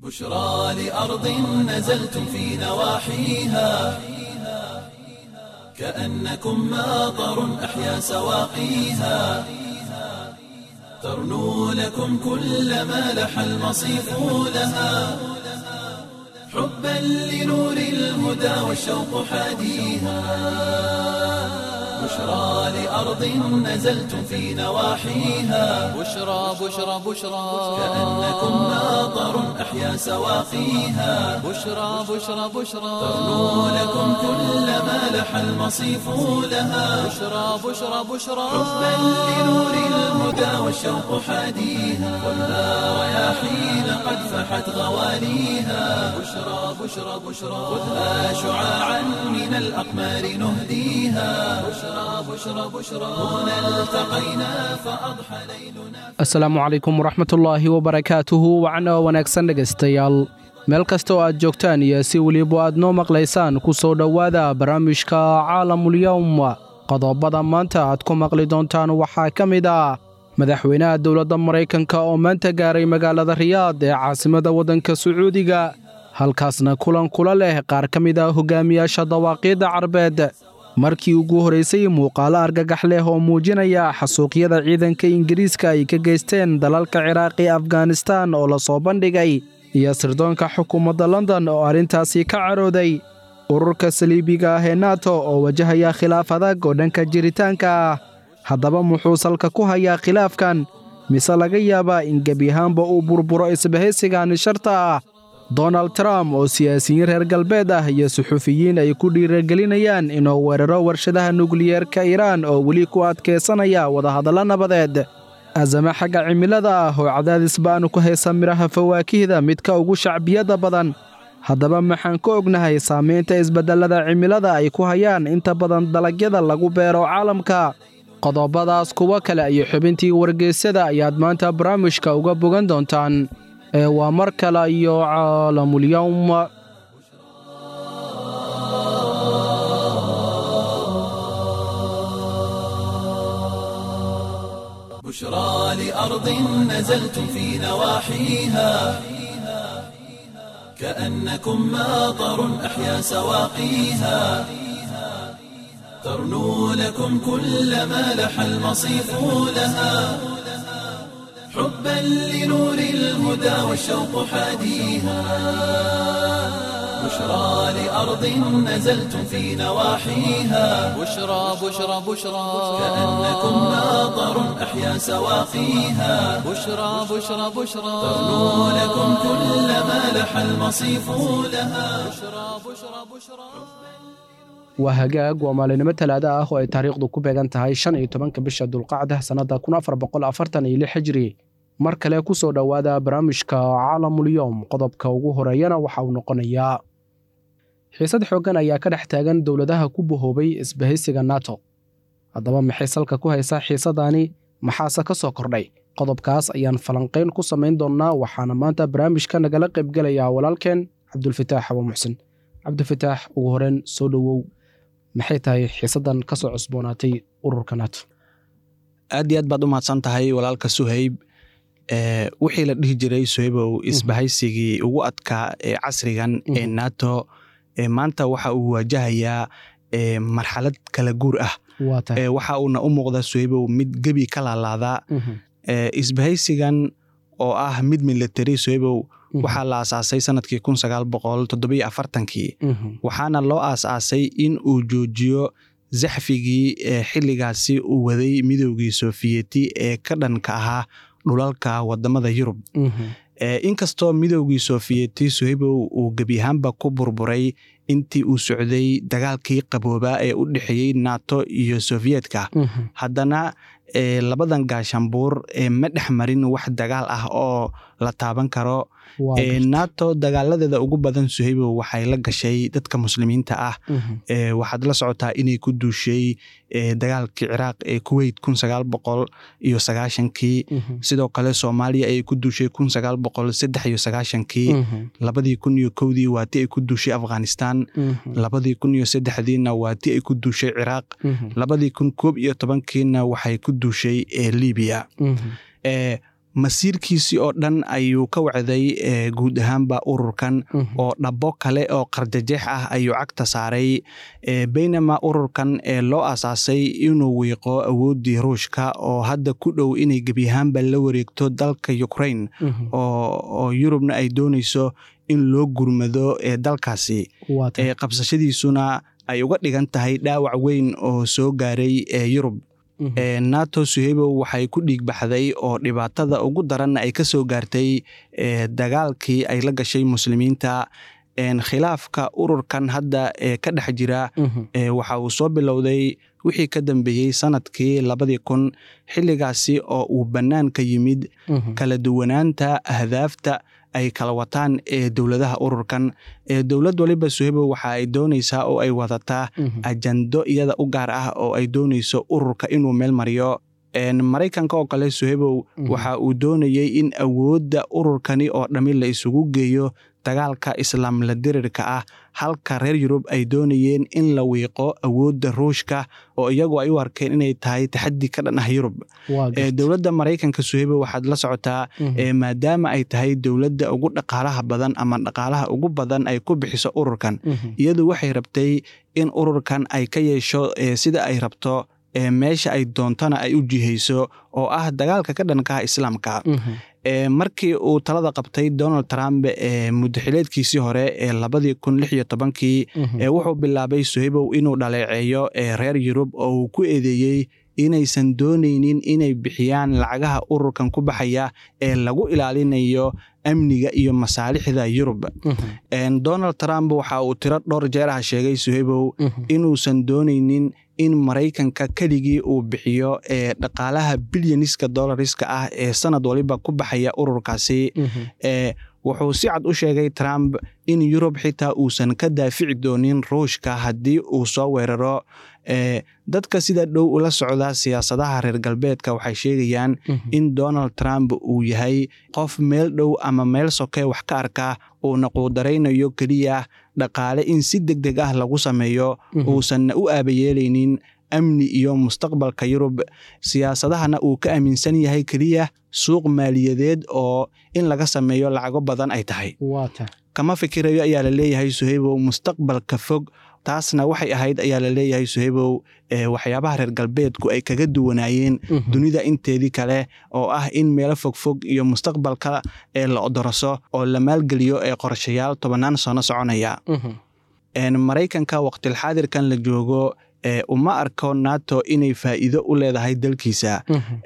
بشرى لأرض نزلتم في نواحيها كأنكم ماطر أحيا سواقيها ترنو لكم كل ما لح المصيف لها حبا لنور الهدى والشوق حاديها بشرى لأرض نزلتم في نواحيها بشرى بشرى بشرى كأنكم ماطر أحيا سواقيها بشرى بشرى بشرى ترنو لكم كل ما لح المصيف لها بشرى بشرى بشرى حبا لنور الهدى والشوق حاديها والنار رياحين قد فحت غواليها بشرى بشرى بشرى خذها شعاعا من الأقمار نهديها بشرى بشرى بشرى هنا التقينا فأضحى ليلنا asalaamu calaykum waraxmatullaahi wabarakaatuhu wacno wanaagsan dhegaystayaal meel kasta oo aad joogtaan iyo si weliba aad noo maqlaysaan ku soo dhowaada barnaamijka caalamulyowm qodobada maanta aad ku maqli doontaan waxaa ka mid ah madaxweynaha dowladda maraykanka oo maanta gaaray magaalada riyaad ee caasimada waddanka sacuudiga halkaasna kulan kula leh qaar ka mid ah hogaamiyaasha dawaaqiidda carbeed markii ugu horaysay muuqaalo argagax leh oo muujinaya xasuuqyada ciidanka ingiriiska ay ka geysteen dalalka ciraaq iyo afghanistaan oo la soo bandhigay iyo sirdoonka xukuumadda london oo arrintaasi ka carooday ururka saliibiga ah ee nato oo wajahaya khilaaf adag oo dhanka jiritaanka ah haddaba muxuu salka ku hayaa khilaafkan mise laga yaabaa in gebi ahaanba uu burburo isbahaysigani sharta ah donald trump oo siyaasiyiin reer galbeed ah iyo suxufiyiin ay ku dhiiragelinayaan inuu weeraro warshadaha nukliyeerka iiraan oo weli ku adkaysanaya wadahadallo nabadeed azame xagga cimilada ah oo cadaadis ba'anu ku haysa midhaha fawaakihda midka ugu shacbiyadda badan haddaba maxaan ka ognahay saamaynta isbeddellada cimilada ay ku hayaan inta badan dalagyada lagu beero caalamka qodobadaas kuwo kale iyo xubintii wargeysyada ayaad maanta barnaamijka uga bogan doontaan ee waa mar kale iyo caalamulyowm بشرى لأرض نزلتم في نواحيها كأنكم ماطر أحيا سواقيها ترنو لكم كل ما لح المصيف لها حبا لنور الهدى والشوق حاديها بشرى لأرض نزلتم في نواحيها بشرى بشرى بشرى كأنكم ماطر أحيا سواقيها بشرى بشرى بشرى ترنو لكم كل ما لح المصيف لها بشرى بشرى بشرى waa hagaag waa maalinimo talaada ah oo ay taariikhdu ku beegan tahay shan iyo tobanka bisha dulqacda sannadda kun afar boqol afartan iyo lix hijri mar kale ku soo dhowaada barnaamijka caalamulyoom qodobka ugu horeeyana waxa uu noqonayaa xiisad xooggan ayaa ka dhex taagan dowladaha ku bahoobay isbahaysiga nato haddaba maxay salka ku haysaa xiisadani maxaase ka soo kordhay qodobkaas ayaan falanqayn ku samayn doonnaa waxaana maanta barnaamijka nagala qaybgelayaa walaalkeen cabdulfataax xabo muxsin cabdifitaax ugu horeen soo dhowow maxay tahay xiisaddan ka soo cusboonaatay ururka nato aad iyo aad baad u mahadsan tahay walaalka suhayb ee wixii la dhihi jiray suhaybow isbahaysigii ugu adkaa ee casrigan ee nato ee maanta waxa uu waajahayaa ee marxalad kala guur ah waa tahay ee waxa uuna u muuqda suhaybow mid gebi ka laalaada ee isbahaysigan oo ah mid military suhaybow waxaa la aasaasay sanadkii kun sagaal boqol toddobiyo afartankii waxaana loo aasaasay in uu joojiyo zaxfigii ee xilligaasi uu waday midoogii sofiyeeti ee ka dhanka ahaa dhulalka wadamada yurub inkastoo midoogii sofiyeeti suhaybow uu gebi ahaanba ku burburay intii uu socday dagaalkii qaboobaa ee u dhexeeyey nato iyo sofiyeetka haddana labadan gaashambuur ma dhex marin wax dagaal ah oo la taaban karo nato dagaaladeeda ugu badan suhaybow waxay la gashay dadka muslimiinta ah waxaad la socotaa inay ku duushay dagaalkii ciraaq ee kuweyt kun sagaal boqol iyo sagaashankii sidoo kale soomaaliya ayay ku duushay kun sagaal boqol saddex iyo sagaashankii labadii kun iyo kowdii waa ti ay ku duushay afghanistan labadii kun iyo saddexdiina waa ti ay ku duushay ciraaq labadii kun koob iyo tobankiina waxay ku duushay libiya masiirkiisii oo dhan ayuu ka wacday guud ahaanba ururkan oo dhabo kale oo qarjajeex ah ayuu cagta saaray baynama ururkan ee loo asaasay inuu wiiqo awooddii ruushka oo hadda ku dhow inay gebi ahaanba la wareegto dalka ukraine oo yurubna ay doonayso in loo gurmado ee dalkaasi qabsashadiisuna ay uga dhigan tahay dhaawac weyn oo soo gaaray ee yurub nato suhebow waxay ku dhiig baxday oo dhibaatada ugu daranna ay ka soo gaartay dagaalkii ay la gashay muslimiinta khilaafka ururkan hadda ee ka dhex jira waxa uu soo bilowday wixii ka dambeeyey sanadkii labadii kun xilligaasi oo uu bannaanka yimid kala duwanaanta ahdaafta ay kala wataan ee dowladaha ururkan dowlad waliba suhebow waxa ay doonaysaa oo ay wadataa ajando iyada u gaar ah oo ay doonayso ururka inuu meel mariyo maraykanka oo kale suhebow waxa uu doonayey in awoodda ururkani oo dhammi la isugu geeyo dagaalka islaam la dirirka ah halka reer yurub ay doonayeen in la wiiqo awoodda ruushka oo iyagu ay u arkeen inay tahay taxaddi ka dhan ah yurub dowladda maraykanka suhebo waxaad la socotaa maadaama ay tahay dowladda ugu dhaqaalaha badan ama dhaqaalaha ugu badan ay ku bixiso ururkan iyadu waxay rabtay in ururkan ay ka yeesho sida ay rabto meesha ay doontana ay u jihayso oo ah dagaalka ka dhankaha islaamka markii uu talada qabtay donald trump ee muddaxileedkiisii hore ee labadii kun lix iyo tobankii wuxuu bilaabay suhebow inuu dhaleeceeyo reer yurub oo uu ku eedeeyey inaysan doonaynin inay bixiyaan lacagaha ururkan ku baxaya ee lagu ilaalinayo amniga iyo masaalixda yurub donald trump waxa uu tiro dhowr jeer ah sheegay suhebow inuusan doonaynin in maraykanka keligii uu bixiyo ee dhaqaalaha bilyaniska dollariska ah ee sanad waliba ku baxaya ururkaasi wuxuu si cad u sheegay trump in yurub xitaa uusan ka daafici doonin ruushka haddii uu soo weeraro dadka sida dhow ula socda siyaasadaha reer galbeedka waxay sheegayaan in donald trump uu yahay qof meel dhow ama meel sokee wax ka arka uuna quudaraynayo keliya dhaqaale in si deg deg ah lagu sameeyo uusanna u aabayeelaynin amni iyo mustaqbalka yurub siyaasadahana uu ka aaminsan yahay keliya suuq maaliyadeed oo in laga sameeyo lacago badan ay tahay kama fikirayo ayaa la leeyahay suheybow mustaqbalka fog taasna waxay ahayd ayaa la leeyahay suheybow waxyaabaha reer galbeedku ay kaga duwanaayeen dunida inteedii kale oo ah in meelo fogfog iyo mustaqbalka ee la odoroso oo la maalgeliyo ee qorshayaal tobannaan sano soconaya maraykanka waqtilxaadirkan la joogo uma arko nato inay faa'iido u leedahay dalkiisa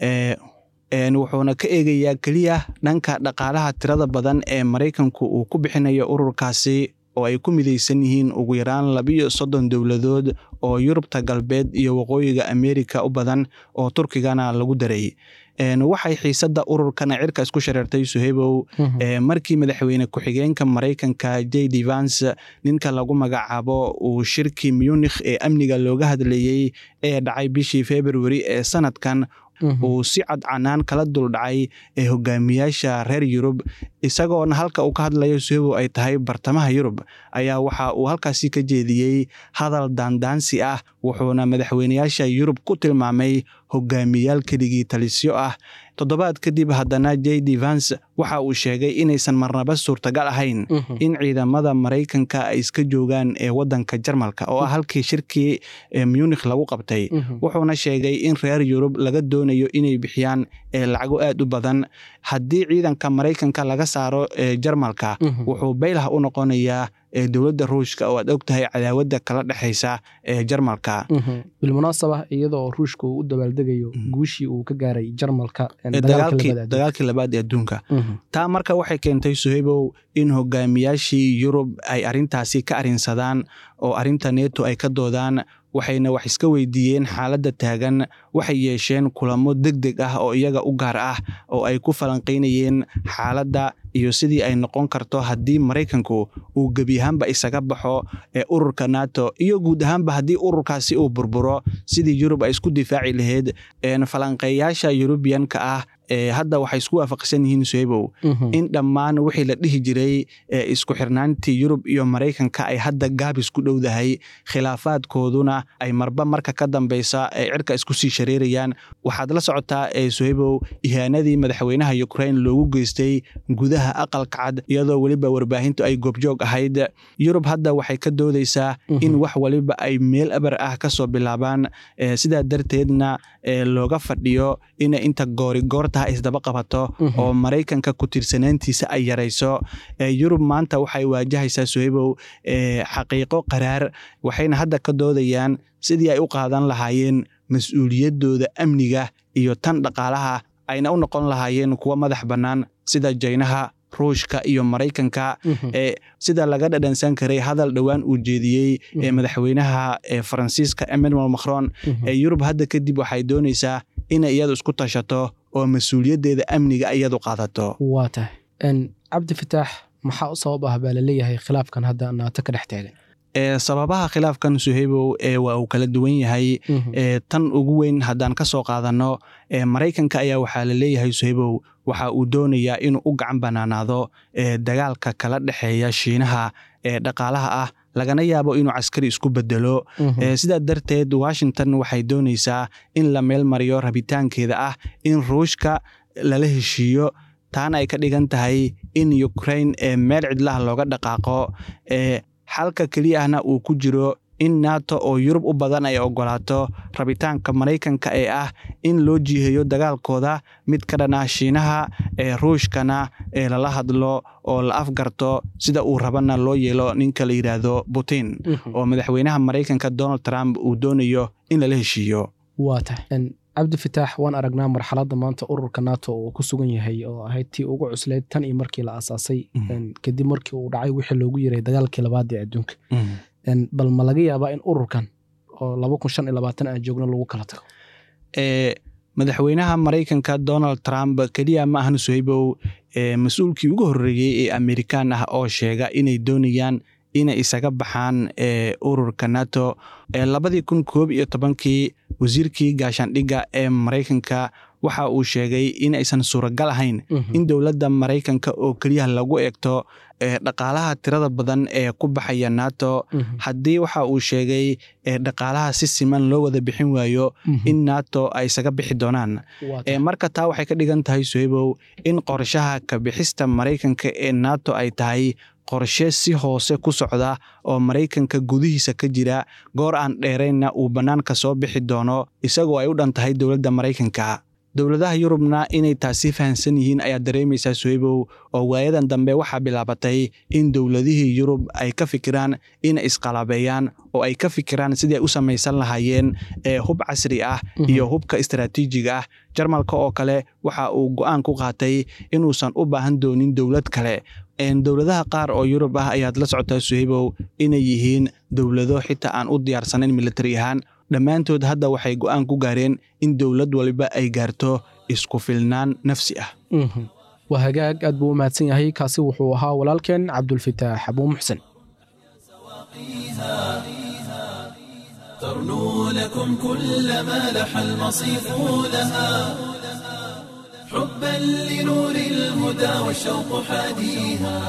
wuxuuna ka eegayaa keliya dhanka dhaqaalaha tirada badan ee maraykanku uu ku bixinayo ururkaasi oo ay ku midaysan yihiin ugu yaraan labiyo soddon dowladood oo yurubta galbeed iyo waqooyiga ameerika u badan oo turkigana lagu daray waxay xiisadda ururkana cirka isku shareertay suhebow markii madaxweyne ku-xigeenka maraykanka j d vans ninka lagu magacaabo uu shirkii munikh ee amniga looga hadlayey ee dhacay bishii februari ee sanadkan uu si cad canaan kala duldhacay ee hogaamiyaasha reer yurub isagoona halka uu ka hadlayo suhebow ay tahay bartamaha yurub ayaa waxa uu halkaasi ka jeediyey hadal daandaansi ah wuxuuna madaxweyneyaasha yurub ku tilmaamay hogaamiyaal keligii talisyo ah toddobaad kadib haddana j d vans waxa uu sheegay inaysan marnaba suurtagal ahayn in ciidamada maraykanka ay iska joogaan ee wadanka jarmalka oo ah halkii shirkii munikh lagu qabtay wuxuuna sheegay in reer yurub laga doonayo inay bixiyaan lacago aad u badan haddii ciidanka maraykanka laga saaro jarmalka wuxuu baylah u noqonayaa dowladda ruushka oo aad og tahay cadaawadda kala dhexaysa ee jarmalka bilmunaasaba iyadoo ruushka uu u dabaaldegayo guushii uu ka gaaray jarmalka dagaalkii labaad ee adduunka taa marka waxay keentay suheybow in hogaamiyaashii yurub ay arintaasi ka arinsadaan oo arinta neto ay ka doodaan waxayna wax iska weydiiyeen xaaladda taagan waxay yeesheen kulamo deg deg ah oo iyaga u gaar ah oo ay ku falanqaynayeen xaaladda iyo sidii ay noqon karto haddii maraykanku uu gebi ahaanba isaga baxo ee ururka nato iyo guud ahaanba haddii ururkaasi uu burburo sidii yurub ay isku difaaci lahayd falanqeeyaasha yurubiyanka ah hadda waxay isku waafaqsan yihiin sohebow in dhammaan wixii la dhihi jiray isku xirnaantii yurub iyo maraykanka ay hadda gaabis ku dhowdahay khilaafaadkooduna ay marba marka ka dambeysa ay cirka isku sii shareerayaan waxaad la socotaa sohebow ihaanadii madaxweynaha ukrain loogu geystay gudaha aqalka cad iyadoo weliba warbaahintu ay goobjoog ahayd yurub hadda waxay ka doodeysaa in wax waliba ay meel aber ah kasoo bilaabaan sidaa darteedna looga fadhiyo inay inta goorigoortaha isdaba qabato oo maraykanka ku tiirsanaantiisa ay yarayso yurub maanta waxay waajahaysaa sohebow xaqiiqo qaraar waxayna hadda ka doodayaan sidii ay u qaadan lahaayeen mas-uuliyadooda amniga iyo tan dhaqaalaha ayna u noqon lahaayeen kuwa madax bannaan sida jaynaha ruushka iyo maraykanka sida laga dhadhansan karay hadal dhowaan uu jeediyey madaxweynaha faransiiska emmanuel macron yurub hadda kadib waxay dooneysaa inay iyadu isku tashato oo mas-uuliyaddeeda amniga iyadu qaadato waa tahay cabdi fataax maxaa u sabab ah baa laleeyahay khilaafkan hadda naato ka dhex taagan sababaha khilaafkan suheybow waa uu kala duwan yahay tan ugu weyn haddaan ka soo qaadanno maraykanka ayaa waxaa la leeyahay suheybow waxa uu doonayaa inuu u gacan banaanaado dagaalka kala dhexeeya shiinaha ee dhaqaalaha ah lagana yaabo inuu caskari isku bedelo sidaa darteed washington waxay dooneysaa in la meel mariyo rabitaankeeda ah in ruushka lala heshiiyo taana ay ka dhigan tahay in ukrain meel cidlaha looga dhaqaaqo xalka keliya ahna uu ku jiro in nato oo yurub u badan ay ogolaato rabitaanka maraykanka ee ah in loo jiheeyo dagaalkooda mid ka dhan ah shiinaha ee ruushkana ee lala hadlo oo la afgarto sida uu rabana loo yeelo ninka la yidhaahdo putin oo madaxweynaha maraykanka donald trump uu doonayo in lala heshiiyo waa tahay cabdi fataax waan aragnaa marxaladda maanta ururka nato uu ku sugan yahay oo ahayd tii ugu cuslayd tan iyo markii la asaasay kadib markii uu dhacay wixii loogu yiray dagaalkii labaad ee adduunka bal ma laga yaabaa in ururkan oo laba kun shan iyo labaatan aan joogno lagu kala tago madaxweynaha maraykanka donald trump keliya ma ahan soheybow mas-uulkii ugu horreeyey ee amerikaan ah oo sheega inay doonayaan inay isaga baxaan ururka nato labadii kun koob iyo tobankii wasiirkii gaashaandhigga ee maraykanka waxa uu sheegay in aysan suuragal ahayn in dowladda maraykanka oo keliya lagu eegto dhaqaalaha tirada badan ee ku baxaya nato haddii waxa uu sheegay dhaqaalaha si siman loo wada bixin waayo in nato ay isaga bixi doonaan marka taa waxay ka dhigan tahay sohebow in qorshaha ka bixista maraykanka ee nato ay tahay qorshe si hoose ku socda oo maraykanka gudihiisa ka jira goor aan dheeraynna uu bannaanka soo bixi doono isagoo ay u dhan tahay dowladda maraykanka dowladaha yurubna inay taasi fahamsan yihiin ayaa dareemaysaa sohebow oo waayadan dambe waxaa bilaabatay in dowladihii yurub ay ka fikiraan inay isqalabeeyaan oo ay ka fikiraan sidii ay u samaysan lahaayeen hub casri ah iyo hubka istaraatiijiga ah jarmalka oo kale waxa uu go-aan ku qaatay inuusan u baahan doonin dowlad kale dowladaha qaar oo yurub ah ayaad la socotaa sohebow inay yihiin dowlado xitaa aan u diyaarsanayn militari ahaan dhammaantood hadda waxay go-aan ku gaareen in dowlad waliba ay gaarto isku filnaan nafsi ah waa hagaag aad buu u mahadsan yahay kaasi wuxuu ahaa walaalkeen cabdulfitaax abuu muxsen ترنو لكم كل ما لح المصيف لها حبا لنور الهدى والشوق حاديها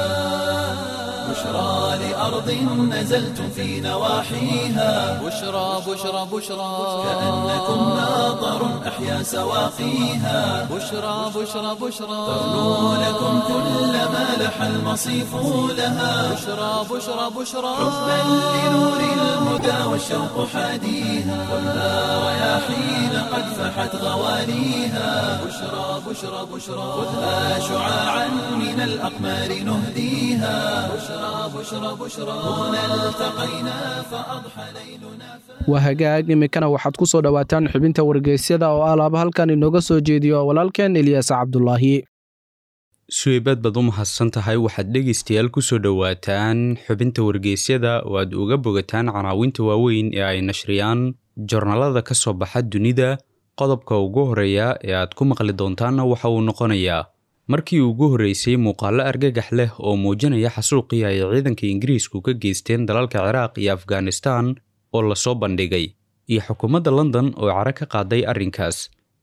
بشرى لأرض نزلتم في نواحيها بشرى بشرى بشرى كأنكم ناظر أحيا سواقيها بشرى بشرى بشرى ترنو لكم كل ما لح المصيف لها بشرى بشرى بشرى حبا لنور الهدى والشوق حاديها خذها رياحين قد فحت غواليها بشرى بشرى بشرى خذها شعاعا من الأقمار نهديها بشرى بشرى بشرى هنا التقينا فأضحى ليلنا waa hagaag iminkana waxaad ku soo dhowaataan xubinta wargeysyada oo alaaba halkan inooga soo jeediyo walaalkeen ilyaas cabdulaahi suweybad baad u mahadsan tahay waxaad dhegaystayaal ku soo dhowaataan xubinta wargeysyada oo aad uga bogataan canaawinta waaweyn ee ay nashriyaan jornaalada ka soo baxa dunida qodobka ugu horreeya ee aad ku maqli doontaanna waxa uu noqonayaa markii ugu horreysay muuqaallo argagax leh oo muujinaya xasuuqii ay ciidanka ingiriisku ka geysteen dalalka ciraaq iyo afghanistan oo lasoo bandhigay iyo xukuumadda london oo cara ka qaaday arrinkaas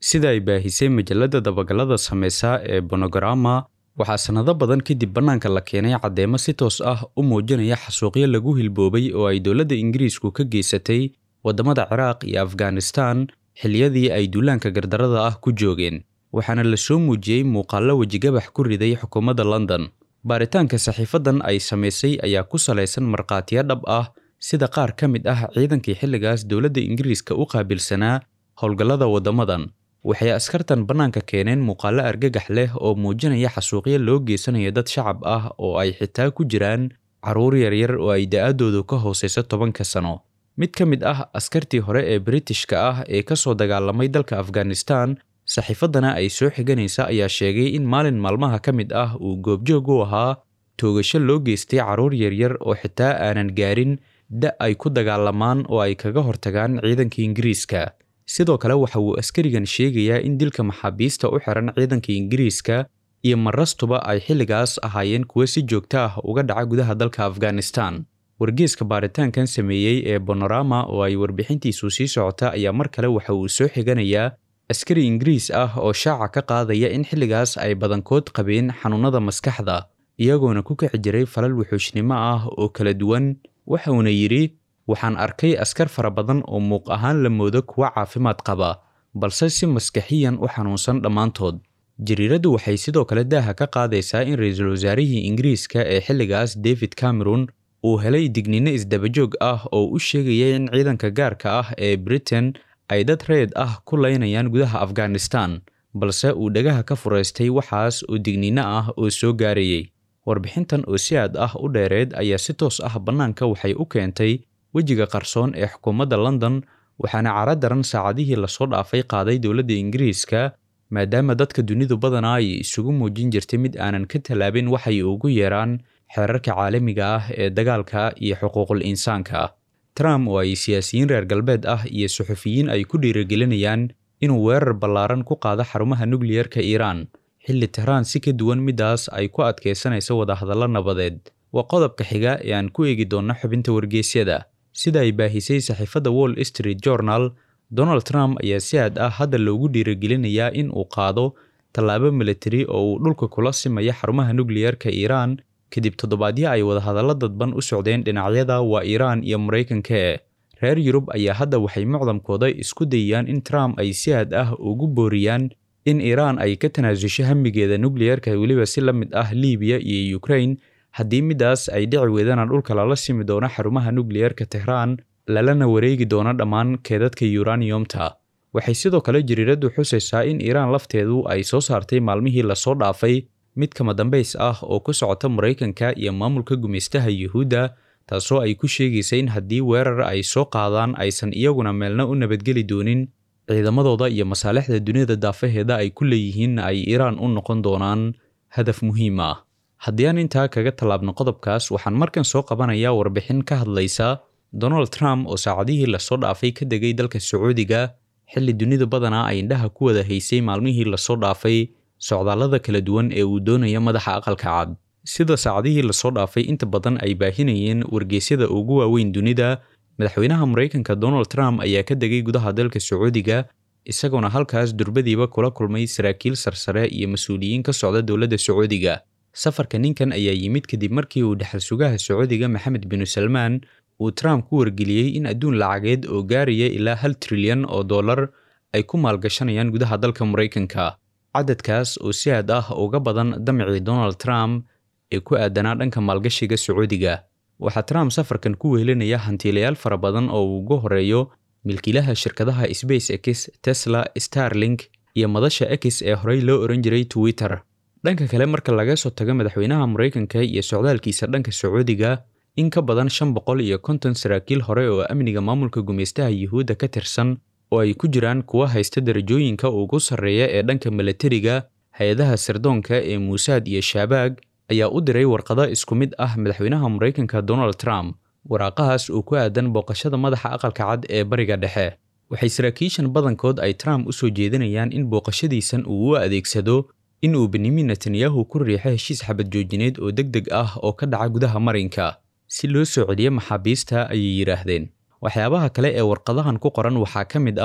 sida ay baahisay majalladda dabagalada sameysa ee bonogramma waxaa sannado badan kadib bannaanka la keenay caddeemo si toos ah u muujinaya xasuuqyo lagu hilboobay oo ay dowladda ingiriisku ka geysatay waddamada ciraaq iyo afghanistan xilliyadii ay duulaanka gardarada ah ku joogeen waxaana la soo muujiyey muuqaallo wejigabax ku riday xukuumadda london baaritaanka saxiifadan ay samaysay ayaa ku salaysan markhaatiyo dhab ah sida qaar ka mid ah ciidankii xilligaas dowladda ingiriiska u qaabilsanaa howlgallada waddamadan waxay askartan bannaanka keeneen muuqaallo argagax leh oo muujinaya xasuuqyo loo geysanayo dad shacab ah oo ay xitaa ku jiraan carruur yaryar oo ay da-adoodu ka hooseyso tobanka sano mid ka mid ah askartii hore ee britishka ah ee ka soo dagaalamay dalka afghanistan saxiifaddana ay soo xiganaysa ayaa sheegay in maalin maalmaha ka mid ah uu goobjoog u ahaa toogasho loo geystay carruur yaryar oo xitaa aanan gaarin da ay ku dagaalamaan oo ay kaga hortagaan ciidanka ingiriiska sidoo kale waxa uu askarigan sheegayaa in dilka maxaabiista u xiran ciidanka ingiriiska iyo marastuba ay xilligaas ahaayeen kuwo si joogto ah uga dhaca gudaha dalka afghanistan wargeeska baaritaankan sameeyey ee bonorama oo ay warbixintiisu sii socota ayaa mar kale waxa uu soo xiganayaa askari ingiriis ah oo shaaca ka qaadaya in xilligaas ay badankood qabeen xanuunnada maskaxda iyagoona ku kici jiray falal wuxuushnimo ah oo kala duwan waxa uuna yidhi waxaan arkay askar fara badan oo muuq ahaan la moodo kuwa caafimaad qaba balse si maskaxiyan u xanuunsan dhammaantood jariiraddu waxay sidoo kale daaha ka qaadaysaa in ra-iisul wasaarihii ingiriiska ee xilligaas david cameron uu helay digniino isdabajoog ah oo u sheegaya in ciidanka gaarka ah ee britain ay dad reed ah ku laynayaan gudaha afghanistan balse uu dhagaha ka furaystay waxaas oo digniino ah oo soo gaarayay warbixintan oo si aad ah u dheereed ayaa si toos ah bannaanka waxay u keentay wejiga qarsoon ee xukuumadda london waxaana cara daran saacadihii lasoo dhaafay qaaday dowladda ingiriiska maadaama dadka dunidu badanaa ay isugu muujin jirtay mid aanan ka tallaabin waxay ugu yeeraan xeerarka caalamiga ah ee dagaalka iyo xuquuqul insaanka trump oo ay siyaasiyiin reer galbeed ah iyo suxufiyiin ay ku dhiirigelinayaan inuu weerar ballaaran ku qaado xarumaha nukliyerka iiraan xilli tehraan si ka duwan middaas ay ku adkaysanayso wadahadallo nabadeed waa qodobka xiga ee aan ku eegi doonno xubinta wargeysyada sida ay baahisay saxiifadda wall street journal donald trump ayaa si aad ah hadda loogu dhiirigelinayaa in uu qaado tallaabo militari oo uu dhulka kula simaya xarumaha nukliyerka iiraan kadib toddobaadyo ay wadahadallo dadban u socdeen dhinacyada waa iiraan iyo maraykanka e reer yurub ayaa hadda waxay mucdamkooda isku dayayaan in trump ay si aad ah ugu booriyaan in iiraan ay ka tanaasusho hamigeeda nukliyerka weliba si la mid ah libiya iyo ukraine haddii middaas ay dhici weydana dhulka lala simi doono xarumaha nukliyerka tehraan lalana wareegi doono dhammaan keedadka yuraniyomta waxay sidoo kale jariiraddu xusaysaa in iiraan lafteedu ay soo saartay maalmihii lasoo dhaafay mid kama dambays ah oo ku socota maraykanka iyo maamulka gumaystaha yuhuudda taasoo ay ku sheegaysa in haddii weerar ay soo qaadaan aysan iyaguna meelna u nabadgeli doonin ciidamadooda iyo masaalixda duniyada daafaheeda ay ku leeyihiinna ay iiraan u noqon doonaan hadaf muhiim ah haddii aan intaa kaga tallaabno qodobkaas waxaan markan soo qabanayaa warbixin ka hadlaysa donald trump oo saacadihii lasoo dhaafay ka degay dalka sacuudiga xilli dunidu badanaa ay indhaha ku wada haysay maalmihii lasoo dhaafay socdaallada kala duwan ee uu doonaya madaxa aqalka cad sida saacadihii lasoo dhaafay inta badan ay baahinayeen wargeysyada ugu waaweyn dunida madaxweynaha maraykanka donald trump ayaa ka degay gudaha dalka sacuudiga isagoona halkaas durbadiiba kula kulmay saraakiil sarsare iyo mas-uuliyiin ka socda dowladda sacuudiga safarka ninkan ayaa yimid kadib markii uu dhexal sugaha sacuudiga maxamed binu salmaan uu trump ku wargeliyey in adduun lacageed oo gaaraya ilaa hal trilyan oo dollar ay ku maalgashanayaan gudaha dalka maraykanka cadadkaas oo si aad ah uga badan damcii donald trump ee ku aadanaa dhanka maalgashiga sacuudiga waxaa trump safarkan ku wehelinaya hantiilayaal fara badan oo uu uga horeeyo milkiilaha shirkadaha space x tesla starlink iyo madasha x ee horey loo oran jiray twitter dhanka kale marka laga soo tago madaxweynaha maraykanka iyo socdaalkiisa dhanka sacuudiga in ka badan shan boqol iyo konton saraakiil hore oo amniga maamulka gumaystaha yuhuudda ka tirsan oo ay ku jiraan kuwa haysta darajooyinka ugu sarreeya ee dhanka milatariga hay-adaha sirdoonka ee muusaad iyo shaabaag ayaa u diray warqado isku mid ah madaxweynaha maraykanka donald trump waraaqahaas oo ku aadan booqashada madaxa aqalka cad ee bariga dhexe waxay saraakiishan badankood ay trump u soo jeedinayaan in booqashadiisan uu u adeegsado in uu benyamin netanyahu ku riixo heshiis xabad joojineed oo deg deg ah oo ka dhaca gudaha marinka si loo soo celiyo maxaabiista ayay yidhaahdeen waxyaabaha kale ee warqadahan ku qoran waxaa ka mid ah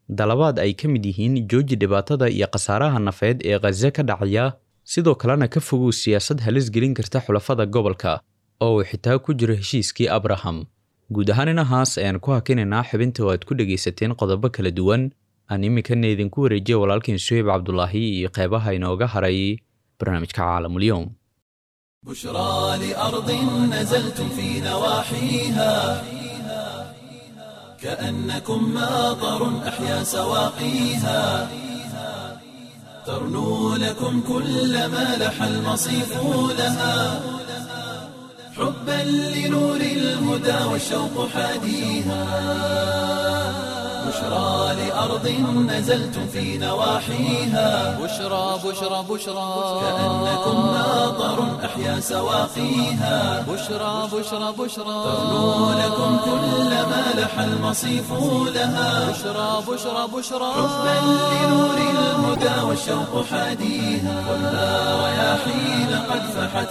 dalabaad ay ka mid yihiin jooji dhibaatada iyo khasaaraha nafeed ee khaza ka dhacaya sidoo kalena ka fogow siyaasad halis gelin karta xulafada gobolka oo uu xitaa ku jiro heshiiskii abraham guud ahaan inahaas ayaan ku hakinaynaa xubinta oo aad ku dhegaysateen qodobo kala duwan aan iminkana idinku wareejiya walaalkiin suheyb cabdulaahi iyo qeybaha inooga haray barnaamijka caalamulyoom بشرى لأرض نزلتم في نواحيها كأنكم ماطر أحيا سواقيها ترنو لكم كل ما لح المصيف لها حبا لنور الهدى والشوق حاديها بشرى لأرض نزلتم في نواحيها بشرى بشرى بشرى كأنكم ماطر أحيا سواقيها بشرى بشرى بشرى ترنو لكم كل ما لح المصيف لها بشرى بشرى بشرى حبا لنور الهدى والشوق حاديها خذها رياحين قد فحت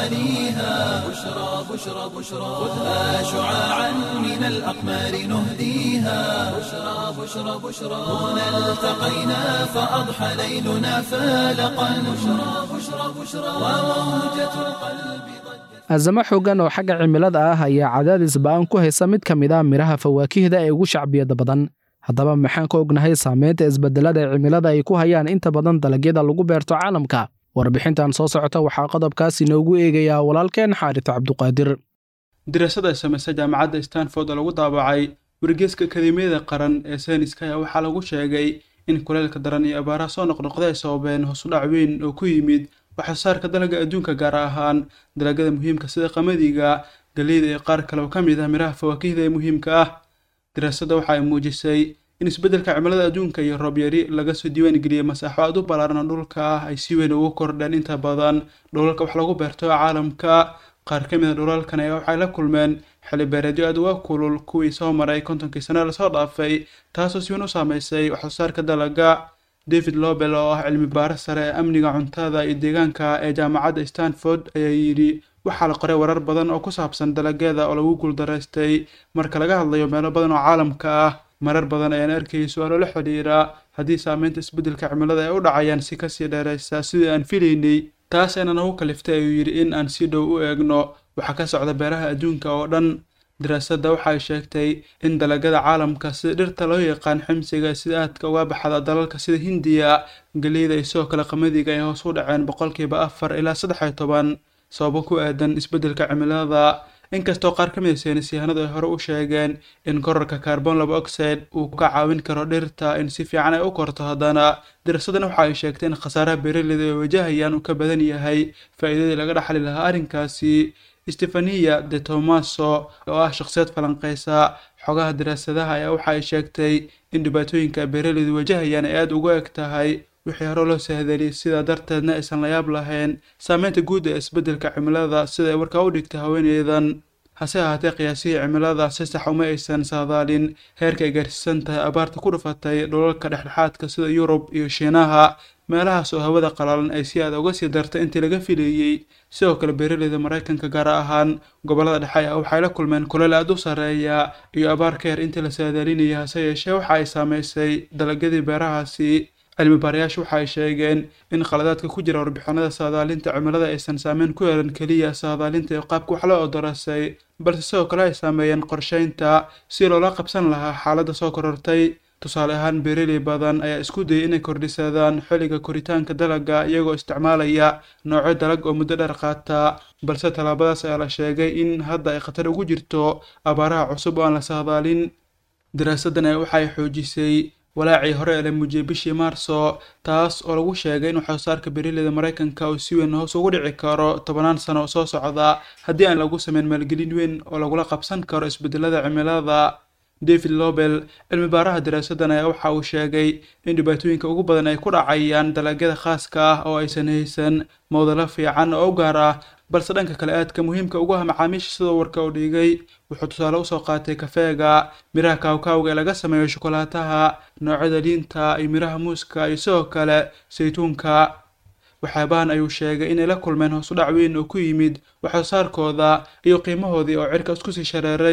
غواليها بشرى بشرى بشرى خذها شعاعا من الأقمار نهديها بشرى بشرى بشرى هنا التقينا فأضحى ليلنا فالقا بشرى بشرى بشرى وموجة القلب azamo xooggan oo xagga cimilada ah ayaa cadaadis ba'an ku haysa mid ka mid ah midhaha fawaakihda ee ugu shacbiyada badan haddaba maxaan ka ognahay saamaynta isbedelada cimilada ay ku hayaan inta badan dalagyada lagu beerto caalamka warbixintan soo socota waxaa qodobkaas inoogu eegayaa walaalkeen xaaris cabduqaadir diraasad ay samaysay jaamacadda stanford oo lagu daabacay wargeyska akademiyada qaran ee sayniska ayaa waxaa lagu sheegay in kuleylka daran iyo abaaraha soo noqnoqda ay sababeen hoosudhac weyn oo ku yimid waxsoosaarka dalagga adduunka gaar ahaan dalagyada muhiimka sida qamadiga galeyda iyo qaar kale oo ka mid ah midhaha fawaakihda ee muhiimka ah diraasadda waxa ay muujisay in isbeddelka cimilada adduunka iyo roob yari laga soo diiwaan geliyey masaaxo aad u ballaaran oo dhulka ah ay si weyn ugu kordheen inta badan dhulalka wax lagu beerto ee caalamka qaar ka mid a dhulalkan ayaa waxay la kulmeen xilli beereedyo aad uga kulul kuwii soo maray kontonkii sano lasoo dhaafay taasoo si weyn u saameysay waxsoosaarka dalagga david lobel oo ah cilmi baaro sare ee amniga cuntada iyo deegaanka ee jaamacadda stanford ayaa yidhi waxaa la qoray warar badan oo ku saabsan dalagyada oo lagu guuldaraystay marka laga hadlayo meelo badan oo caalamka ah marar badan ayaan arkayay su-aalo la xidhiira haddii saameynta isbeddelka cimilada ay u dhacayaan si kasii dheeraysa sidii aan filaynay taas ayna nagu kaliftay ayuu yidhi in aan si dhow u eegno waxaa ka socda beeraha adduunka oo dhan diraasadda waxay sheegtay in dalagyada caalamka sida dhirta loo yaqaan ximsiga sida aadka uga baxda dalalka sida hindiya galeyda iyo sidoo kale qamadiga ay hoos u dhaceen boqolkiiba afar ilaa saddex iyo toban sababo ku aadan isbeddelka cimilada inkastoo qaar ka mid a saynisyahanadu ay hore u sheegeen in korarka carbon laba oxide uu ka caawin karo dhirta in si fiican ay u korto haddana diraasaddan waxa ay sheegtay in khasaaraha beeraleyda ay wajahayaan uu ka badan yahay faa'iidadii laga dhaxli lahaa arrinkaasi stefania de tomaso oo ah shakhsiyad falanqeysa xogaha daraasadaha ayaa waxa ay sheegtay in dhibaatooyinka beeraleydu wajahayaan ay aada uga eg tahay wixii hore loo sahdeliyay sidaa darteedna aysan la yaab lahayn saameynta guud ee isbeddelka cimilada sida ay warkaa u dhigtay haweeneydan hase ahaatee qiyaasihii cimilada si sax uma aysan saadaalin heerka ay gaarsiisan tahay abaarta ku dhufatay dhulalka dhexdhexaadka sida yurub iyo shiinaha meelahaas oo hawada qalalan ay si aada uga sii dartay intii laga filayey sidoo kale beeraleyda maraykanka gaar ahaan gobollada dhexe ah waxay la kulmeen kuleel aada u sarreeya iyo abaar ka yar intii la saadaalinayay hase yeeshee waxa ay saameysay dalagyadii beerahaasi cilmi baarayaashu waxa ay sheegeen in khaladaadka ku jira warbixinada saadaalinta cimilada aysan saameyn ku yeelan keliya saadaalinta iyo qaabka wax loo odorasay balse sidoo kale ay saameeyeen qorsheynta si loola qabsan lahaa xaaladda soo korortay tusaale ahaan beeraley badan ayaa isku dayay inay kordhisadaan xilliga koritaanka dalagga iyagoo isticmaalaya noocyo dalag oo muddo dheer qaata balse tallaabadaas ayaa la sheegay in hadda ay khatar ugu jirto abaaraha cusub oo aan la saadaalin daraasaddan ayaa waxay xoojisay walaacii hore ee la muujiyey bishii maarso taas oo lagu sheegay in waxsoosaarka beeraleyda maraykanka uu si weyn hoos ugu dhici karo tobanaan sano oo soo socda haddii aan lagu sameyn maalgelin weyn oo lagula qabsan karo isbedelada cimilada david lobel cilmi baaraha daraasaddan ayaa waxa uu sheegay in dhibaatooyinka ugu badan ay ku dhacayaan dalagyada khaaska ah oo aysan haysan mowdalo fiican oo u gaar ah balse dhanka kale aadka muhiimka ugu ah macaamiisha sidoo warka u dhigay wuxuu tusaale usoo qaatay kafeega miraha kaawkaawga ee laga sameeyo shokolaataha noocyada liinta iyo miraha muuska iyo sidoo kale saytuunka waxyaabahan ayuu sheegay inay la kulmeen hoos u dhac weyn oo ku yimid waxsoosaarkooda iyo qiimahoodii oo cirka isku sii shareeray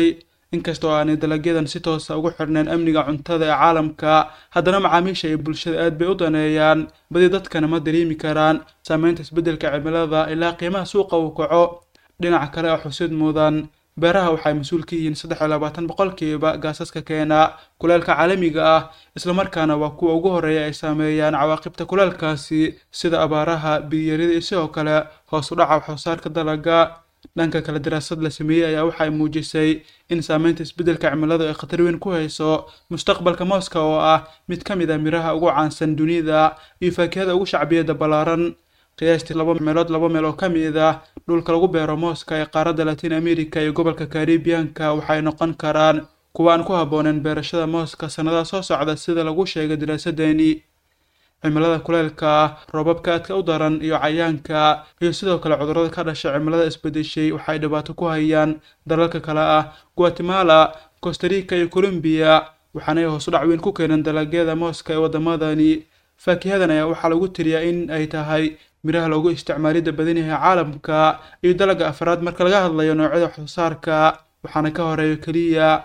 inkastoo aanay dalagyadan si toosa ugu xirnayn amniga cuntada ee caalamka haddana macaamiisha iyo bulshada aad bay u daneeyaan badi dadkana ma dareemi karaan saameynta isbeddelka cimilada ilaa qiimaha suuqa uu kaco dhinaca kale oo xusid mudan beeraha waxay mas-uul ka yihiin saddex iyo labaatan boqolkiiba gaasaska keena kuleelka caalamiga ah islamarkaana waa kuwa ugu horreeya ay saameeyaan cawaaqibta kuleelkaasi sida abaaraha biyarida iyo sidoo kale hoos u dhaca waxsoosaarka dalaga dhanka kale daraasad la sameeyey ayaa waxay muujisay in saameynta isbeddelka cimiladu ay khatar weyn ku hayso mustaqbalka mooska oo ah mid ka mid ah miraha ugu caansan dunida iyo faakihada ugu shacbiyada ballaaran qiyaastii laba meelood laba meel oo ka mid ah dhulka lagu beero mooska ee qaaradda latin america iyo gobolka karibiyanka waxay noqon karaan kuwa aan ku habbooneyn beerashada mooska sannadaha soo socda sida lagu sheegay daraasadani cimilada kuleelka ah roobabka aadka u daran iyo cayaanka iyo sidoo kale cudurrada ka dhasha cimilada isbedeshay waxay dhibaato ku hayaan dalalka kale ah guatemala costarica iyo colombiya waxaanay hoos u dhac weyn ku keeneen dalagyada mooska ee waddamadani faakihadan ayaa waxaa lagu tiriyaa in ay tahay miraha loogu isticmaalidda badan yahay caalamka iyo dalagga afraad marka laga hadlayo noocyada waxsoosaarka waxaana ka horeeya keliya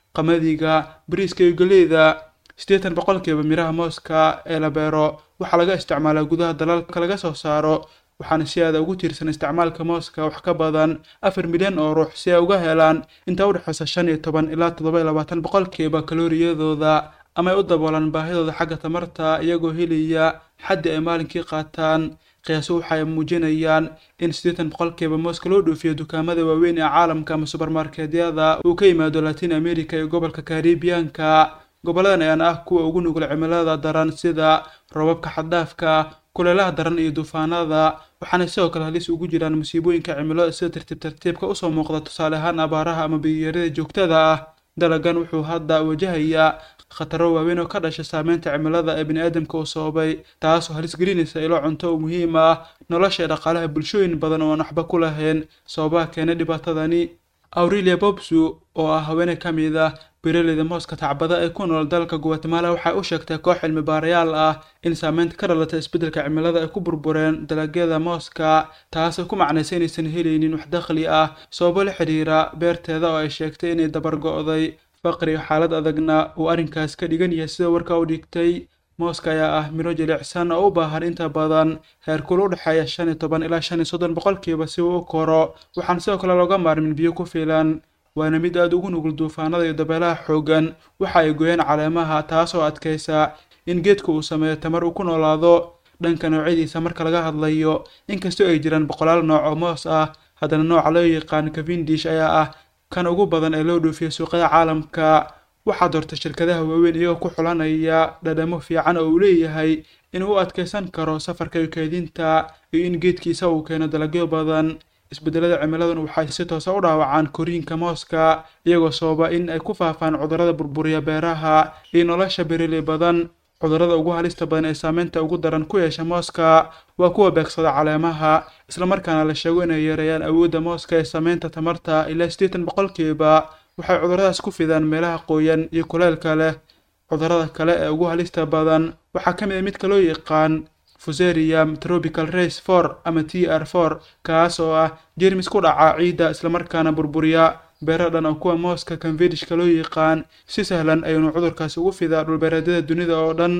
qamadiga bariiska iyo geleyda siddeetan boqolkiiba miraha mooska ee la beero waxaa laga isticmaalaa gudaha dalalka laga soo saaro waxaana si aada ugu tiirsan isticmaalka mooska wax ka badan afar milyan oo ruux si ay uga helaan inta u dhexeysa shan iyo toban ilaa toddoba iyo labaatan boqolkiiba kalooriyadooda ama ay u daboolaan baahidooda xagga tamarta iyagoo helaya xaddi ay maalinkii qaataan qiyaaso waxay muujinayaan in siddeetan boqolkiiba mooska loo dhoofiyo dukaamada waaweyn ee caalamka ama subermarketyada uu ka yimaado latin america iyo gobolka karibiyanka goboladan ayaan ah kuwa ugu nugul cimilada daran sida roobabka xaddaafka kuleelaha daran iyo duufaanada waxaana sidoo kale halis ugu jiraan musiibooyinka cimilo sida tartiib tartiibka usoo muuqda tusaale ahaan abaaraha ama biyarida joogtada ah dalagan wuxuu hadda wajahayaa khataro waaweyn oo ka dhasha saameynta cimilada ee biniaadamka uu sababay taasoo halis gelinaysa ilo cunto oo muhiim ah nolosha ee dhaqaalaha bulshooyin badan oo aan waxba ku lahayn sababaha keenay dhibaatadani aurelia bobsu oo ah haweeney ka mid ah beeraleyda mooska tacbada ee ku nool dalka guatemala waxay u sheegtay koox cilmi baarayaal ah in saameynta ka dhalata isbeddelka cimilada ay ku burbureen dalagyada mooska taasoo ku macnaysa inaysan helaynin wax dakhli ah sababo la xidhiira beerteeda oo ay sheegtay inay dabar go'day faqri iyo xaalad adagna uu arrinkaas ka dhigan yahay sida warka u dhigtay mooska ayaa ah miro jilicsan oo u baahan inta badan heerkul u dhexeeya shan iyo toban ilaa shan iyo soddon boqolkiiba si uu u koro waxaan sidoo kale looga maarmin biyo ku filan waana mid aada ugu nugul duufaanada iyo dabeelaha xooggan waxa ay gooyeen caleemaha taasoo adkaysa in geedku uu sameeyo tamar uu ku noolaado dhanka noocyadiisa marka laga hadlayo inkastoo ay jiraan boqolaal nooc oo moos ah haddana nooca loo yaqaan cavendish ayaa ah kan ugu badan ee loo dhoofiyo suuqyada caalamka waxaa doorta shirkadaha waaweyn iyagoo ku xulanaya dhadhamo fiican oo uu leeyahay inuu u adkaysan karo safarka iyo keedinta iyo in geedkiisa uu keeno dalagyo badan isbeddelada cimiladuna waxay si toosa u dhaawacaan koriinka mooska iyagoo sababa in ay ku faafaan cudurrada burburiya beeraha iyo nolosha beeraley badan cudurrada ugu halista badan ee saameynta ugu daran ku yeesha mooska waa kuwa beegsada caleemaha islamarkaana la sheego inay yareeyaan awoodda mooska ee saameynta tamarta ilaa siddeetan boqolkiiba waxay cudurradaas ku fidaan meelaha qoyan iyo kuleelka leh cudurrada kale ee ugu halista badan waxaa ka mid a midka loo yaqaan fuserium tropical race for ama t r for kaas oo ah jermis ku dhaca ciidda islamarkaana burburiya beero dhan oo kuwa mooska kanvedishka loo yaqaan si sahlan ayuunu cudurkaasi ugu fidaa dhulbeereedyada dunida oo dhan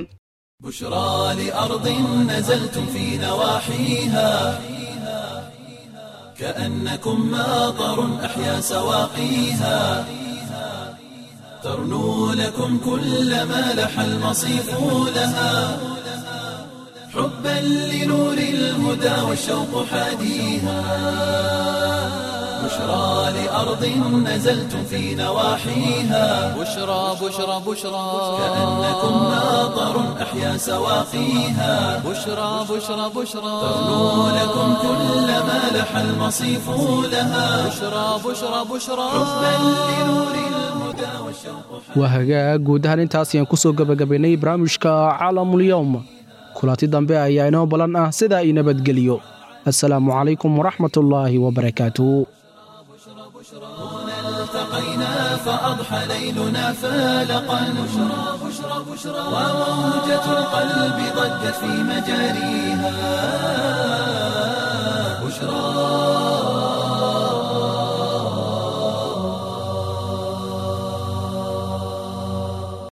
بشرى لأرض نزلتم في نواحيها كأنكم ماطر أحيا سواقيها ترنو لكم كل ما لح المصيف لها حبا لنور الهدى والشوق حاديها بشرى لأرض نزلتم في نواحيها بشرى بشرى بشرى كأنكم ماطر أحيا سواقيها بشرى بشرى بشرى ترنو لكم كل ما لح المصيف لها بشرى بشرى بشرى حبا لنور الهدى والشوق waa hagaag guud ahaan intaas ayaan kusoo gebagabaynay barnaamijka caalamulyowm kulanti dambe ayaa inoo balan ah sidaa ii nabadgeliyo assalaamu calaykum waraxmatullaahi wabarakaatuh التقينا فأضحى ليلنا فالقا بشرى بشرى بشرى وموجة القلب ضجت في مجاريها